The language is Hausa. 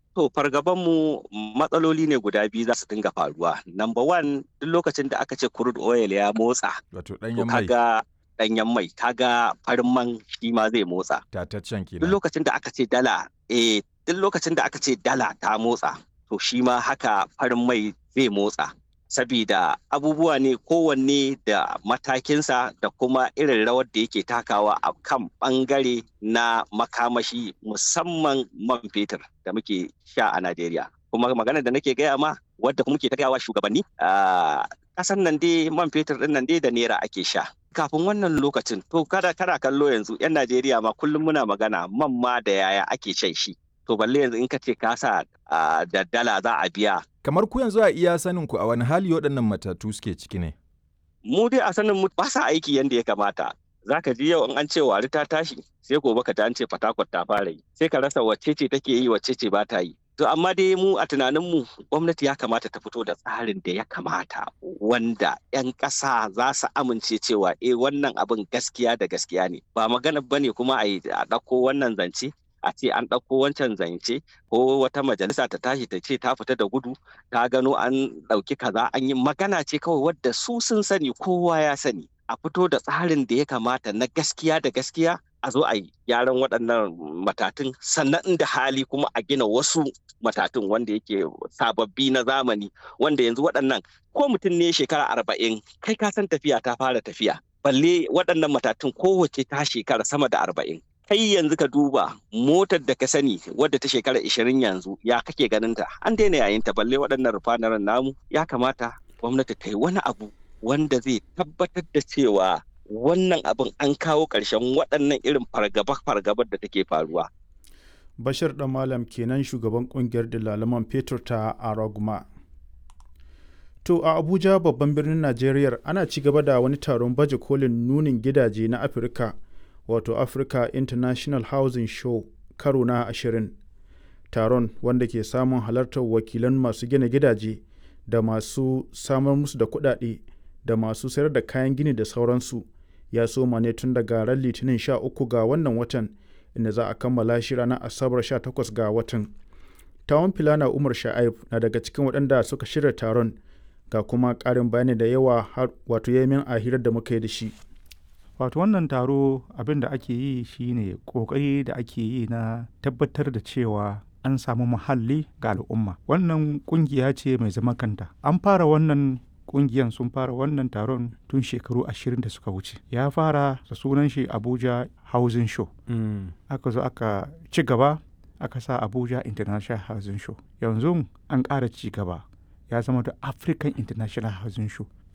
To fargabanmu matsaloli ne guda biyu za su dinga faruwa. Number one duk lokacin da aka ce crude oil ya motsa. Wato To ɗanyen mai kaga ɗanyen mai kaga farin man shi ma zai motsa. tataccen Duk kenan. lokacin da aka ce dala eh duk lokacin da aka ce dala ta motsa to shi ma haka farin mai zai motsa. Sabida abubuwa ne kowanne da matakinsa da kuma irin rawar da yake takawa a kan ɓangare na makamashi musamman man fetur da muke sha a Najeriya. Kuma maganar da nake gaya ma wadda kuma muke ta gaya wa shugabanni a ƙasan nan dai man fetur ɗin nan dai da naira ake sha. Kafin wannan lokacin to kada kada kallo yanzu 'yan Najeriya ma kullum muna magana man ma da yaya ake shan shi. To balle yanzu in ka ce ka sa ah, da dala za a biya Kamar ku yanzu a iya sanin ku a wani hali waɗannan matatu suke ciki ne. mu dai a sanin mu ba sa aiki yadda ya kamata za ka ji yau in an ce wari ta tashi sai gobe ka ji an ce fatakwat ta fara yi sai ka rasa wacce ce take yi wacce ce ba ta yi to amma dai mu a tunanin mu gwamnati ya kamata ta fito da tsarin da ya kamata wanda 'yan ƙasa za su amince cewa eh wannan abin gaskiya da gaskiya ne ba magana bane kuma a yi a ɗauko wannan zance a ce an ɗauko wancan zance ko wata majalisa ta tashi ta ce ta fita da gudu ta gano an ɗauki kaza an yi magana ce kawai wadda su sun sani kowa ya sani a fito da tsarin da ya kamata na gaskiya da gaskiya a zo a yi gyaran waɗannan matatun sannan inda hali kuma a gina wasu matatun wanda yake sababbi na zamani wanda yanzu waɗannan ko mutum ne shekara arba'in kai ka san tafiya ta fara tafiya balle waɗannan matatun kowace ta shekara sama da arba'in kai yanzu ka duba motar da ka sani wadda ta shekara ishirin yanzu ya kake ganin ta an daina yayin ta balle waɗannan rufanaren namu ya kamata gwamnati ta yi wani abu wanda zai tabbatar da cewa wannan abin an kawo ƙarshen waɗannan irin fargaba-fargabar da take faruwa. Bashir ɗan Malam kenan shugaban ƙungiyar dalaman fetur ta Araguma. To a Abuja babban birnin Najeriya ana ci gaba da wani taron baje kolin nunin gidaje na Afirka wato Africa International Housing Show karo na ashirin. Taron wanda ke samun halartar wakilan masu gina gidaje da masu samar musu da kuɗaɗe da masu sayar da kayan gini da sauransu ya soma ne tun daga ran litinin 13 ga wannan watan inda za a kammala shi ranar asabar 18 ga watan. Tawon Filana Umar Sha'aib na daga cikin waɗanda suka shirya taron ga kuma ƙarin bayani da yawa har wato yamin a hirar da muka yi da shi. wato wannan taro abin da ake yi shine kokari da ake yi na tabbatar da cewa an samu muhalli ga al'umma wannan kungiya ce mai zaman kanta an fara wannan kungiyan sun fara wannan taron tun shekaru ashirin da suka wuce ya fara da sunan shi abuja housing show aka zo aka ci gaba aka sa abuja international housing show yanzu an ƙara ci gaba ya zama da african international housing show